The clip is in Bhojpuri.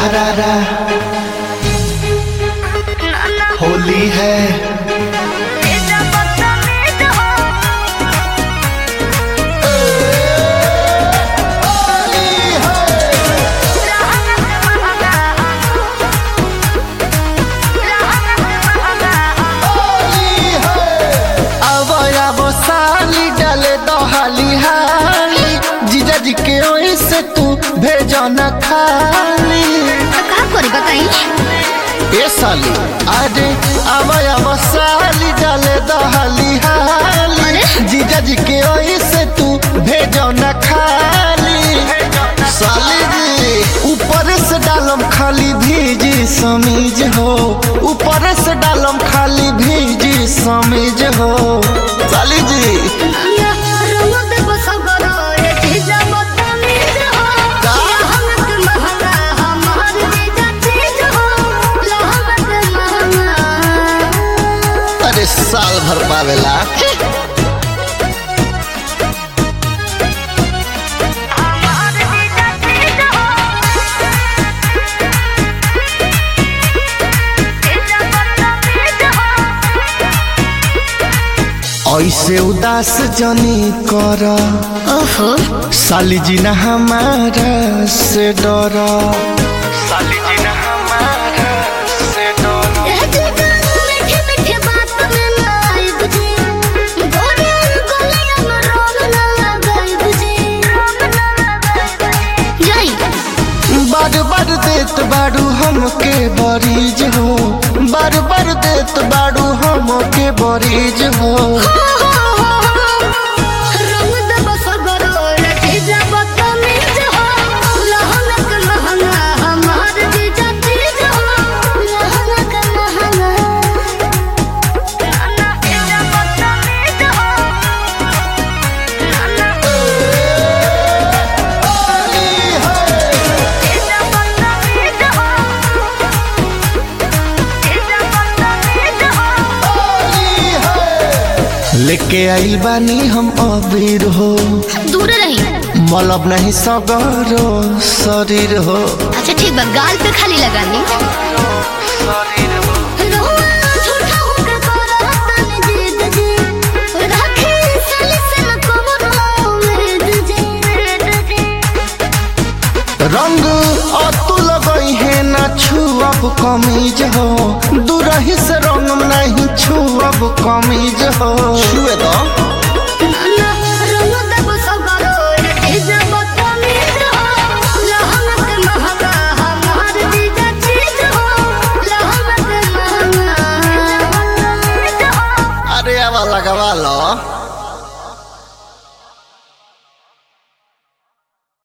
रा रा होली है अब अब साली डाले दहाली हाली जीजा जी के ओई से तू भेजो न खाली का करी बताई ए साली अरे अब अब साली डाले दहाली हाली अरे? जीजा जी के ओई से तू भेजो न खाली साली जी ऊपर से डालम खाली भीजी समीज हो ऊपर से डालम खाली भीजी समीज हो साली जी अरे साल भर पावेला ऐसे उदास जनी कर ओहो साली जी न हमारा से डर साली जी न हमारा से डर बार बार देत बाड़ू हमके बरीज हो बार बार देत बाड़ू हमके बरीज हो लेके आइल बानी हम अबीर हो दूर रही मलब नहीं सगरो शरीर हो अच्छा ठीक बा गाल पे खाली लगानी रंग अतुल गई है ना छुअब कमीज हो दूरही से रंग नहीं छुअब कमीज हो छुए तो